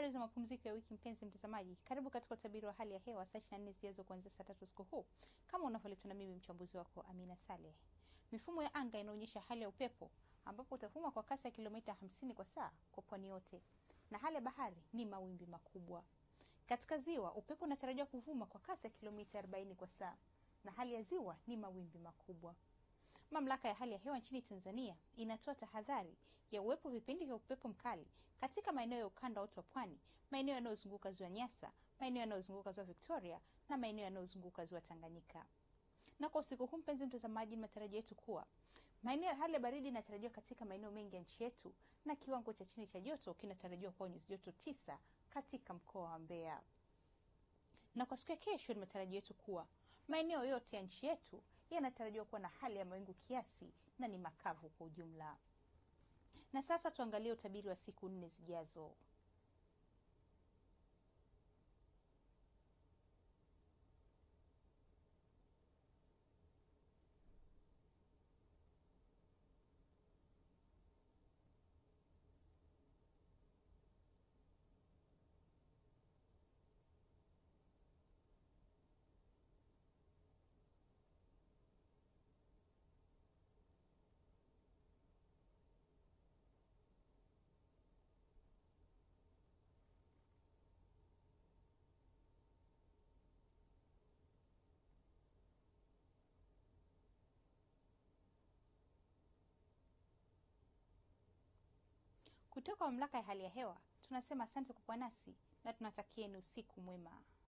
Habari za mapumziko ya wiki, mpenzi mtazamaji, karibu katika utabiri wa hali ya hewa saa 24 zijazo kuanzia saa tatu usiku huu, kama unavyoletwa na mimi mchambuzi wako Amina Saleh. Mifumo ya anga inaonyesha hali ya upepo ambapo utavuma kwa kasi ya kilomita 50 kwa saa kwa pwani yote, na hali ya bahari ni mawimbi makubwa. Katika ziwa upepo unatarajiwa kuvuma kwa kasi ya kilomita 40 kwa saa, na hali ya ziwa ni mawimbi makubwa. Mamlaka ya hali ya hewa nchini Tanzania inatoa tahadhari ya uwepo vipindi vya upepo mkali katika maeneo ya ukanda wote wa pwani, maeneo yanayozunguka ziwa Nyasa, maeneo yanayozunguka ziwa Victoria na maeneo yanayozunguka ziwa Tanganyika. Na kwa usiku huu, mpenzi mtazamaji, ni matarajio yetu kuwa maeneo ya hali ya baridi inatarajiwa katika maeneo mengi ya nchi yetu na kiwango cha chini cha joto kinatarajiwa kuwa nyuzi joto tisa katika mkoa wa Mbeya. Na kwa siku ya kesho, ni matarajio yetu kuwa maeneo yote ya nchi yetu yanatarajiwa kuwa na hali ya mawingu kiasi na ni makavu kwa ujumla. Na sasa tuangalie utabiri wa siku nne zijazo. Kutoka mamlaka ya hali ya hewa tunasema asante kwa kuwa nasi na tunatakieni usiku mwema.